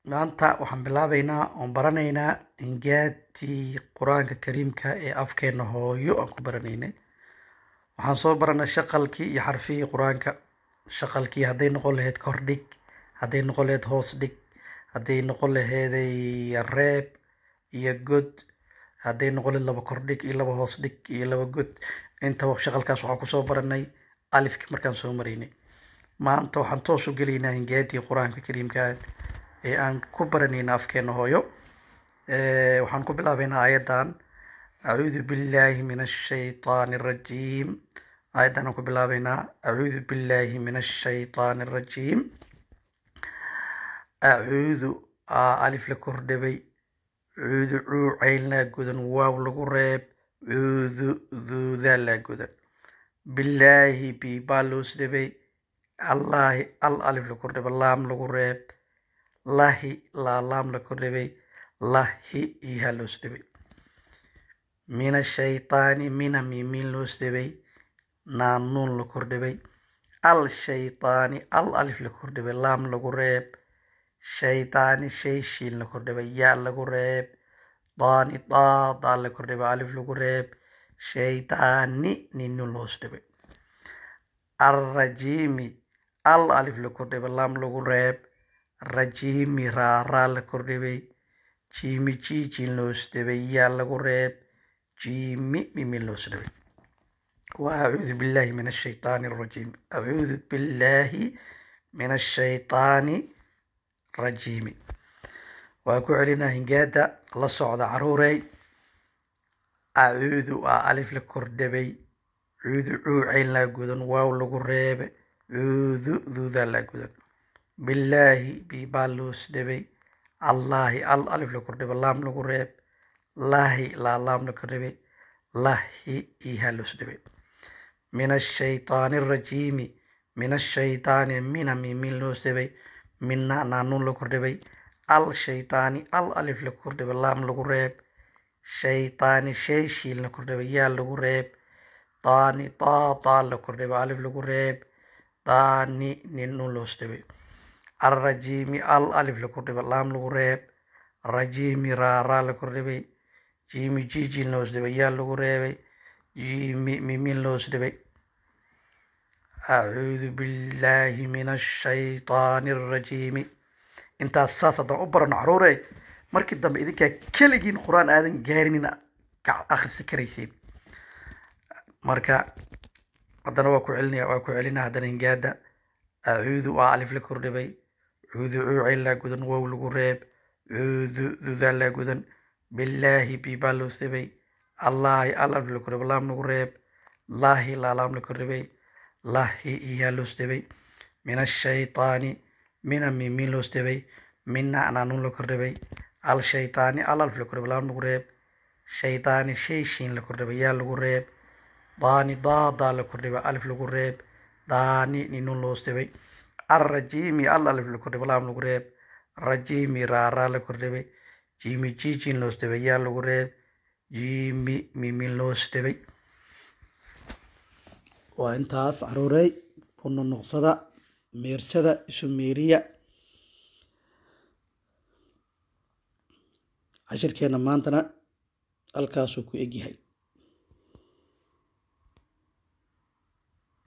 maanta waxaan bilaabeynaa oon baranaynaa ingaatii qur-aanka kariimka ee afkeena hooyo aan ku baranaynay waxaan soo baranay shaqalkii iyo xarfihii qur-aanka shaqalkii hadday noqon lahayd kordhig hadday noqon lahayd hoos dhig hadday noqon laheeday reeb iyo god hadday noqon lahayd laba kordhig iyo laba hoos dhig iyo laba god intaba shaqalkaas waxaan kusoo baranay alifki markaan soo maraynay maanta waxaan toos u gelaynaa ingaatii qur-aanka kariimka ee aan ku baranayna afkeena hooyo waxaan ku bilaabeynaa ayadan acuudu billahi min ashaytaani arajiim ayadan aan ku bilaabeynaa acuudu billahi min ashaytaani arajiim acuudu aa alif la kordhabay cuudu cuu cayn laa godan waaw lagu reeb cuudu duudaa laa godan billaahi biibaa loos dhabay allaahi al alif la kordhaba laam lagu reeb lahi laalaam la kordhabay lahi ihaa loos dhabay min ashaytaani mina miimiin loos dhabay naanuun la kordhabay al shaytaani al alif la kordhabay laam lagu reeb shaytaani shay shiin la kordhabay yaa lagu reeb daani daadaa la kordhabay alif lagu reeb shaytaani ninun loos dhabay arrajiimi al alif la kordhabay laam lagu reeb rajiimi raaraa la kordhabay jiimi jiijin loos dhabay yaa lagu reeb jiimi mimin loos dhabay wa acuudu billahi min ashaytaani arajiim acuudu billahi min ashaytaani rajiimi waa ku celinaa hingaada la socda caruurey acuudu aa alif la kordhabay cuudu cuu cayn laa gudan waaw lagu reebe cuudu duudaa laa gudan billaahi biibaa loos dhabay allaahi al alif la kordhabay laam lagu reeb laahi laalaam la kordhabay lahi ihaa loos dhabay min ashaytaani arajiimi min ashaytaani mina mimin loos dhabay mina naanuun la kordhabay al shaytaani al alif la kordhabay laam lagu reeb shaytaani shay shiin la kordhabay yaa lagu reeb daani daadaa la kordhabay alif lagu reeb daani ninun loos dhabay alrajiimi al alif la kordhabay laam lagu reeb rajiimi raaraa la kordhabay jiimi jiijin loos dhabay yaa lagu reebay jiimi mimin loos dhabay acuudu billaahi min ashaytaani arajiimi intaas saas haddaan u barano caruurey markii dambe idinkaa keligiin qur-aan aadan gaarinin akhrisi karayseen marka haddana waa ku celinaya waa ku celinaa haddana hingaada acuudu aa alif la kordhabay cuudu cuucayn laa gudan wow lagu reeb cuudu dudaa laa gudan billaahi biibaa loos dhabay allaahi al alif la kordhabay laam lagu reeb laahi laalaam la kordhabay lahi iyaa loos dhabay min ashaytaani mina mimin loos dhabay mina naanuun la kordhabay al shaytaani al alif la kordhabay laam lagu reeb shaytaani shay shiin la kordhabay yaa lagu reeb daani daadaa la kordhabay alif lagu reeb daani ninun loos dhabay arrajiimi al alif la kordhabay laam lagu reeb rajiimi raaraa la kordhabay jiimi jiijin loos dhabay yaa lagu reeb jiimi mimin loos dhabay waa intaas caruurey ku nunuqsada meersada isu meeriya cashirkeena maantana halkaasuu ku egyahay